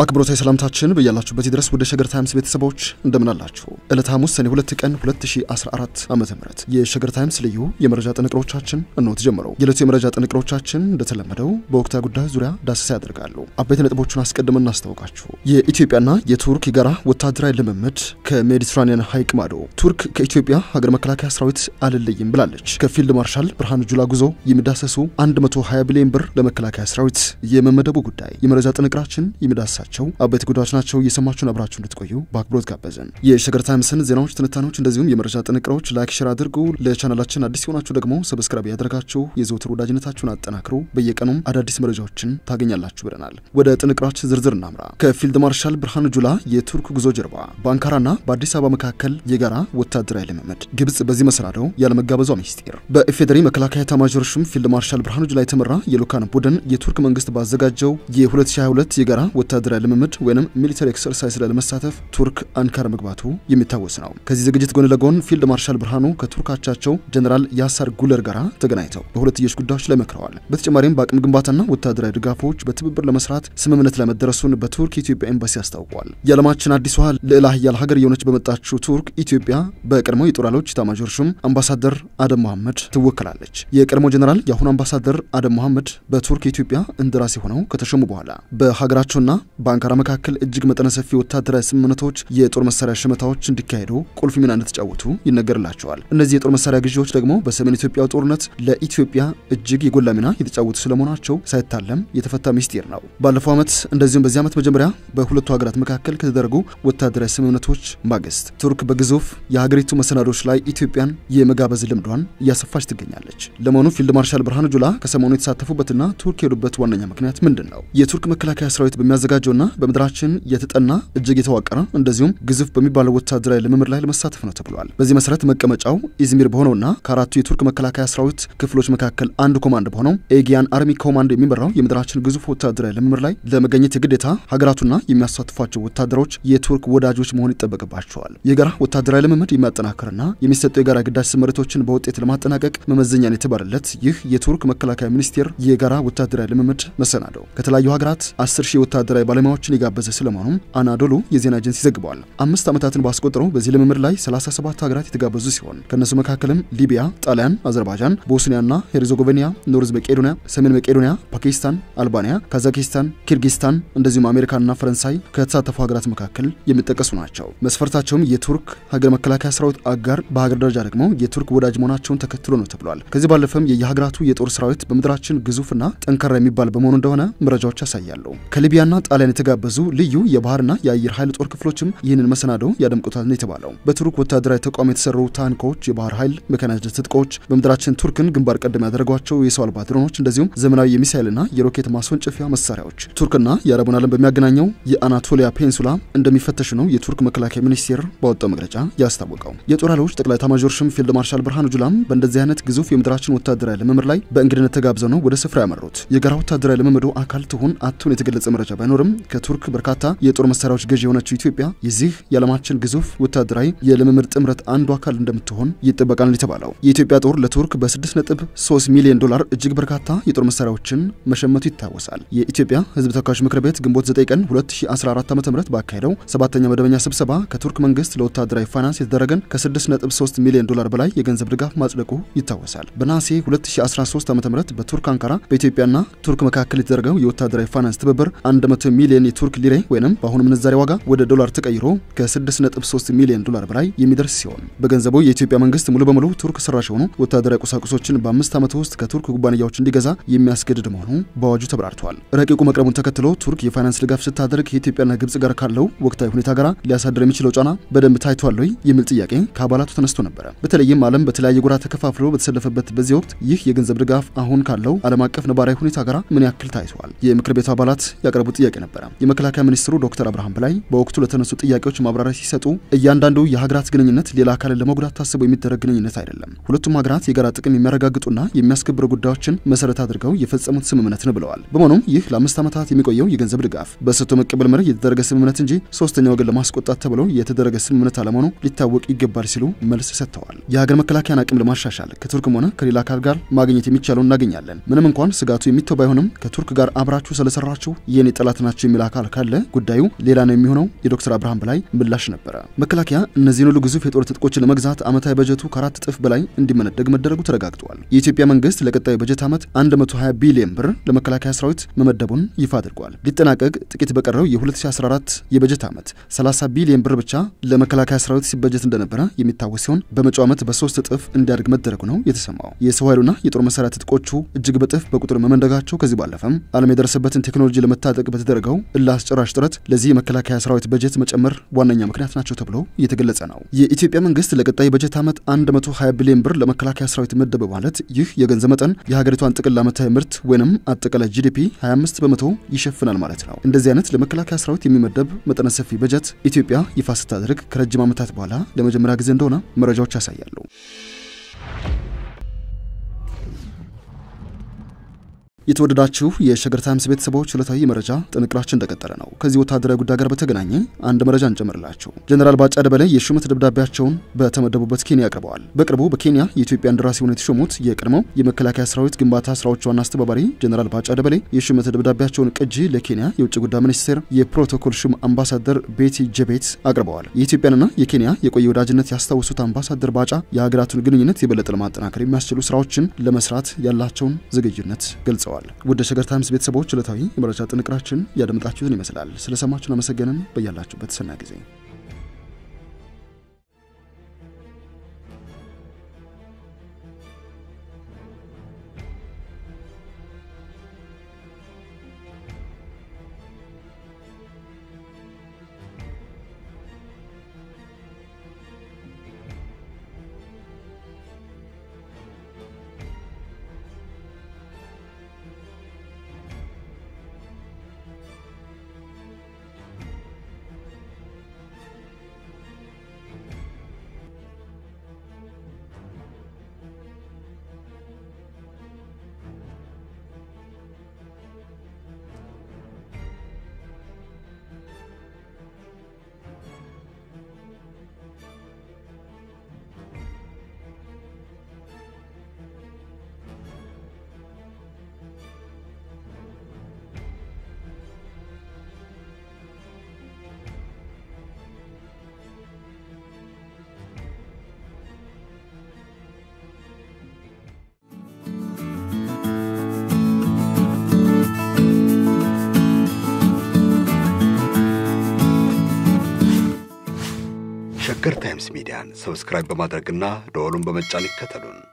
አክብሮታዊ ሰላምታችን በያላችሁበት ድረስ ወደ ሸገር ታይምስ ቤተሰቦች እንደምን አላችሁ? ዕለተ ሐሙስ ሰኔ 2 ቀን 2014 ዓ ም የሸገር ታይምስ ልዩ የመረጃ ጥንቅሮቻችን እነሆ ተጀምረው። የዕለቱ የመረጃ ጥንቅሮቻችን እንደተለመደው በወቅታዊ ጉዳዮች ዙሪያ ዳሰሳ ያደርጋሉ። አበይት ነጥቦቹን አስቀድመን እናስታውቃችሁ። የኢትዮጵያና የቱርክ የጋራ ወታደራዊ ልምምድ ከሜዲትራኒያን ሐይቅ ማዶ። ቱርክ ከኢትዮጵያ ሀገር መከላከያ ሰራዊት አልለይም ብላለች። ከፊልድ ማርሻል ብርሃኑ ጁላ ጉዞ የሚዳሰሱ 120 ቢሊዮን ብር ለመከላከያ ሰራዊት የመመደቡ ጉዳይ የመረጃ ጥንቅራችን የሚዳስሳቸው አበይት ጉዳዮች ናቸው። እየሰማችሁን አብራችሁ እንድትቆዩ በአክብሮት ጋበዝን። የሸገር ታይምስን ዜናዎች፣ ትንታኔዎች እንደዚሁም የመረጃ ጥንቅሮች ላይክ፣ ሼር አድርጉ። ለቻናላችን አዲስ የሆናችሁ ደግሞ ሰብስክራይብ ያደርጋችሁ የዘውትር ወዳጅነታችሁን አጠናክሩ። በየቀኑም አዳዲስ መረጃዎችን ታገኛላችሁ ብለናል። ወደ ጥንቅራችን ዝርዝር እናምራ። ከፊልድ ማርሻል ብርሃኑ ጁላ የቱርክ ጉዞ ጀርባ በአንካራና በአዲስ አበባ መካከል የጋራ ወታደራዊ ልምምድ፣ ግብጽ በዚህ መሰናደው ያለመጋበዟ ሚስጢር፣ በኢፌዴሪ መከላከያ ኤታማዦር ሹም ፊልድ ማርሻል ብርሃኑ ጁላ የተመራ የልዑካን ቡድን የቱርክ መንግስት ባዘጋጀው የ2022 የጋራ ወታደራዊ ልምምድ ወይም ሚሊተሪ ኤክሰርሳይዝ ላይ ለመሳተፍ ቱርክ አንካራ መግባቱ የሚታወስ ነው። ከዚህ ዝግጅት ጎን ለጎን ፊልድ ማርሻል ብርሃኑ ከቱርክ አቻቸው ጀኔራል ያሳር ጉለር ጋር ተገናኝተው በሁለትዮሽ ጉዳዮች ላይ መክረዋል። በተጨማሪም በአቅም ግንባታና ወታደራዊ ድጋፎች በትብብር ለመስራት ስምምነት ላይ መደረሱን በቱርክ የኢትዮጵያ ኤምባሲ አስታውቋል። የዓለማችን አዲሷ ልዕለ ኃያል ሀገር የሆነች በመጣችው ቱርክ ኢትዮጵያ በቀድሞ የጦር ኃይሎች ኤታማዦር ሹም አምባሳደር አደም መሐመድ ትወክላለች። የቀድሞ ጀኔራል የአሁኑ አምባሳደር አደም መሐመድ በቱርክ የኢትዮጵያ እንደራሴ ሆነው ከተሾሙ በኋላ በሀገራቸውና በአንካራ መካከል እጅግ መጠነ ሰፊ ወታደራዊ ስምምነቶች፣ የጦር መሳሪያ ሽመታዎች እንዲካሄዱ ቁልፍ ሚና እንደተጫወቱ ይነገርላቸዋል። እነዚህ የጦር መሳሪያ ግዢዎች ደግሞ በሰሜን ኢትዮጵያ ጦርነት ለኢትዮጵያ እጅግ የጎላ ሚና የተጫወቱ ስለመሆናቸው ሳይታለም የተፈታ ሚስጢር ነው። ባለፈው ዓመት እንደዚሁም በዚህ ዓመት መጀመሪያ በሁለቱ ሀገራት መካከል ከተደረጉ ወታደራዊ ስምምነቶች ማግስት ቱርክ በግዙፍ የሀገሪቱ መሰናዶች ላይ ኢትዮጵያን የመጋበዝ ልምዷን እያሰፋች ትገኛለች። ለመሆኑ ፊልድ ማርሻል ብርሃኑ ጁላ ከሰሞኑ የተሳተፉበትና ቱርክ የሄዱበት ዋነኛ ምክንያት ምንድን ነው? የቱርክ መከላከያ ሰራዊት በሚያዘጋጀውና በምድራችን የተጠና እጅግ የተዋቀረ እንደዚሁም ግዙፍ በሚባለው ወታደራዊ ልምምድ ላይ ለመሳተፍ ነው ተብሏል። በዚህ መሰረት መቀመጫው ኢዝሚር በሆነውና ከአራቱ የቱርክ መከላከያ ሰራዊት ክፍሎች መካከል አንዱ ኮማንድ በሆነው ኤጊያን አርሚ ኮማንድ የሚመራው የምድራችን ግዙፍ ወታደራዊ ልምምድ ላይ ለመገኘት የግዴታ ሀገራቱና የሚያሳትፏቸው ወታደሮች የቱርክ ወዳጆች መሆን ይጠበቅባቸዋል። የጋራ ወታደራዊ ልምምድ የሚያጠናክርና የሚሰጡ የጋራ ግዳጅ ስምሪቶችን በውጤት ለማጠናቀቅ መመዘኛን የተባለለት ይህ የቱርክ መከላከያ ሚኒስቴር የጋራ ወታደራዊ ልምምድ መሰናደው ከተለያዩ ሀገራት አስር ሺህ ወታደራዊ ባለሙያዎችን የጋበዘ ስለመሆኑም አናዶሉ የዜና ኤጀንሲ ዘግበዋል። አምስት ዓመታትን ባስቆጠረው በዚህ ልምምድ ላይ 37 ሀገራት የተጋበዙ ሲሆን ከእነሱ መካከልም ሊቢያ፣ ጣሊያን፣ አዘርባይጃን፣ ቦስኒያና ሄርዞጎቬኒያ፣ ኖርዝ መቄዶኒያ፣ ሰሜን መቄዶኒያ፣ ፓኪስታን፣ አልባንያ፣ ካዛኪስታን፣ ኪርጊስታን እንደዚሁም አሜሪካና ፈረንሳይ ከተሳተፉ ሀገራት መካከል የሚጠቀሱ ናቸው። መስፈርታቸውም የቱርክ ሀገር መከላከያ ሰራዊት አጋር፣ በሀገር ደረጃ ደግሞ የቱርክ ወዳጅ መሆናቸውን ተከትሎ ነው ተብሏል። ከዚህ ባለፈም የየሀገራቱ የጦር ሰራዊት በምድራችን ግዙፍና ጠንካራ የሚባል በመሆኑ እንደሆነ መረጃዎች ያሳያሉ። ከሊቢያና ጣሊያን የተጋበዙ ልዩ የባህርና የአየር ኃይል ጦር ክፍሎችም ይህንን መሰናዶ ያደምቁታል ነው የተባለው። በቱርክ ወታደራዊ ተቋም የተሰሩ ታንኮች፣ የባህር ኃይል ሜካናይዝድ ትጥቆች፣ በምድራችን ቱርክን ግንባር ቀደም ያደረጓቸው የሰው አልባ ድሮኖች፣ እንደዚሁም ዘመናዊ የሚሳይልና የሮኬት ማስወንጨፊያ መሳሪያዎች ቱርክና የአረቡን ዓለም በሚያገናኘው የአናቶሊያ ፔንሱላ እንደሚፈተሹ ነው የቱርክ መከላከያ ሚኒስቴር ባወጣው መግለጫ ያስታወቀው። የጦር ኃይሎች ጠቅላይ ኤታማዦር ሹም ፊልድ ማርሻል ብርሃኑ ጁላም በእንደዚህ አይነት ግዙፍ የምድራችን ወታደራዊ ልምምድ ላይ በእንግድነት ተጋብዘው ነው ወደ ስፍራ ያመሩት። የጋራ ወታደራዊ ልምምዱ አካል ትሁን አትሁን የተገለጸ መረጃ ባይኖርም ከቱርክ በርካታ የጦር መሳሪያዎች ገዢ የሆነችው ኢትዮጵያ የዚህ የዓለማችን ግዙፍ ወታደራዊ የልምምድ ጥምረት አንዱ አካል እንደምትሆን ይጠበቃል የተባለው የኢትዮጵያ ጦር ለቱርክ በ6.3 ሚሊዮን ዶላር እጅግ በርካታ የጦር መሳሪያዎችን መሸመቱ ይታወሳል። የኢትዮጵያ ሕዝብ ተወካዮች ምክር ቤት ግንቦት 9 ቀን 2014 ዓ.ም ባካሄደው ሰባተኛ መደበኛ ስብሰባ ከቱርክ መንግስት ለወታደራዊ ፋይናንስ የተደረገን ከ6.3 ሚሊዮን ዶላር በላይ የገንዘብ ድጋፍ ማጽደቁ ይታወሳል። በነሐሴ 2013 ዓ.ም በቱርክ አንካራ በኢትዮጵያና ቱርክ መካከል የተደረገው የወታደራዊ ፋይናንስ ትብብር 100 ሚሊዮን የቱርክ ሊሬ ወይም በአሁኑ ምንዛሬ ዋጋ ወደ ዶላር ተቀይሮ ከ6.3 ሚሊዮን ዶላር በላይ የሚደርስ ሲሆን በገንዘቡ የኢትዮጵያ መንግስት ሙሉ በሙሉ ቱርክ ሰራሽ የሆኑ ወታደራዊ ቁሳቁሶችን በአምስት ዓመት ውስጥ ከቱርክ ኩባንያዎች እንዲገዛ የሚያስገድድ መሆኑ በአዋጁ ተብራርቷል። ረቂቁ መቅረቡን ተከትሎ ቱርክ የፋይናንስ ድጋፍ ስታደርግ ከኢትዮጵያና ግብጽ ጋር ካለው ወቅታዊ ሁኔታ ጋር ሊያሳድር የሚችለው ጫና በደንብ ታይቷል ወይ የሚል ጥያቄ ከአባላቱ ተነስቶ ነበረ። በተለይም ዓለም በተለያየ ጎራ ተከፋፍሎ በተሰለፈበት በዚህ ወቅት ይህ የገንዘብ ድጋፍ አሁን ካለው ዓለም አቀፍ ነባራዊ ሁኔታ ጋር ምን ያክል ታይቷል? የምክር ቤቱ አባላት ያቀረቡት ጥያቄ ነበረ። የመከላከያ ሚኒስትሩ ዶክተር አብርሃም በላይ በወቅቱ ለተነሱ ጥያቄዎች ማብራሪያ ሲሰጡ እያንዳንዱ የሀገራት ግንኙነት ሌላ አካልን ለመጉዳት ታስቦ የሚደረግ ግንኙነት አይደለም። ሁለቱም ሀገራት የጋራ ጥቅም የሚያረጋግጡና የሚያስከብሩ ጉዳዮችን መሰረት አድርገው የፈጸሙት ስምምነት ነው ብለዋል። በመሆኑም ይህ ለአምስት ዓመታት የሚቆየው የገንዘብ ድጋፍ በሰጥቶ መቀበል መርህ የተደረገ ስምምነት እንጂ ሶስተኛ ወገን ለማስቆጣት ተብሎ የተደረገ ስምምነት አለመሆኑ ሊታወቅ ይገባል ሲሉ መልስ ሰጥተዋል። የሀገር መከላከያን አቅም ለማሻሻል ከቱርክም ሆነ ከሌላ አካል ጋር ማግኘት የሚቻለው እናገኛለን። ምንም እንኳን ስጋቱ የሚተው ባይሆንም ከቱርክ ጋር አብራችሁ ስለሰራችሁ የኔ ጠላት ናቸው የሚል አካል ካለ ጉዳዩ ሌላ ነው የሚሆነው የዶክተር አብርሃም በላይ ምላሽ ነበረ። መከላከያ እነዚህን ሁሉ ግዙፍ የጦር ትጥቆችን ለመግዛት ዓመታዊ በጀቱ ከአራት እጥፍ በላይ እንዲመነደግ መደረጉ ተረጋግጧል። የኢትዮጵያ መንግስት ለቀጣዩ በጀት ዓመት 120 ቢሊዮን ብር ለመከላከያ ሰራዊት መመደቡን ይፋ አድርጓል። ሊጠናቀቅ ጥቂት በቀረው የ2014 የበጀት ዓመት 30 ቢሊዮን ብር ብቻ ለመከላከያ ሰራዊት ሲበጀት እንደነበረ የሚታወስ ሲሆን በመጪው ዓመት በሶስት እጥፍ እንዲያድግ መደረጉ ነው የተሰማው። የሰው ኃይሉና የጦር መሳሪያ ትጥቆቹ እጅግ በጥፍ በቁጥር መመንደጋቸው ከዚህ ባለፈም ዓለም የደረሰበትን ቴክኖሎጂ ለመታጠቅ በተደረገው እልህ አስጨራሽ ጥረት ለዚህ የመከላከያ ሰራዊት በጀት መጨመር ዋነኛ ምክንያት ናቸው ተብሎ እየተገለጸ ነው። የኢትዮጵያ መንግስት ለቀጣይ በጀት ዓመት 120 ቢሊዮን ብር ለመከላከያ ሰራዊት መደበ ማለት ይህ የገንዘብ መጠን የሀገሪቷን ጥቅል ዓመታዊ ምርት ወይንም አጠቃላይ ጂዲፒ 25 በመቶ ይሸፍናል ማለት ነው። እንደዚህ አይነት ለመከላከያ ሰራዊት የሚመደብ መጠነ ሰፊ በጀት ኢትዮጵያ ይፋ ስታደርግ ከረጅም ዓመታት በኋላ ለመጀመሪያ ጊዜ እንደሆነ መረጃዎች ያሳያሉ። የተወደዳችሁ የሸገር ታይምስ ቤተሰቦች ዕለታዊ መረጃ ጥንቅራችን እንደቀጠለ ነው። ከዚህ ወታደራዊ ጉዳይ ጋር በተገናኘ አንድ መረጃ እንጨምርላችሁ። ጀኔራል ባጫ ደበሌ የሹመት ደብዳቤያቸውን በተመደቡበት ኬንያ አቅርበዋል። በቅርቡ በኬንያ የኢትዮጵያ እንደራሴ ሆነው የተሾሙት የቀድሞው የመከላከያ ሰራዊት ግንባታ ስራዎች ዋና አስተባባሪ ጀኔራል ባጫ ደበሌ የሹመት ደብዳቤያቸውን ቅጂ ለኬንያ የውጭ ጉዳይ ሚኒስቴር የፕሮቶኮል ሹም አምባሳደር ቤቲ ጀቤት አቅርበዋል። የኢትዮጵያንና የኬንያ የቆየ ወዳጅነት ያስታወሱት አምባሳደር ባጫ የሀገራቱን ግንኙነት የበለጠ ለማጠናከር የሚያስችሉ ስራዎችን ለመስራት ያላቸውን ዝግጁነት ገልጸዋል። ወደ ሸገር ታይምስ ቤተሰቦች ዕለታዊ የመረጃ ጥንቅራችን ያደምጣችሁትን ይመስላል። ስለሰማችሁን አመሰገንን። በያላችሁበት ሰናይ ጊዜ ሸገር ታይምስ ሚዲያን ሰብስክራይብ በማድረግና ደወሉን በመጫን ይከተሉን።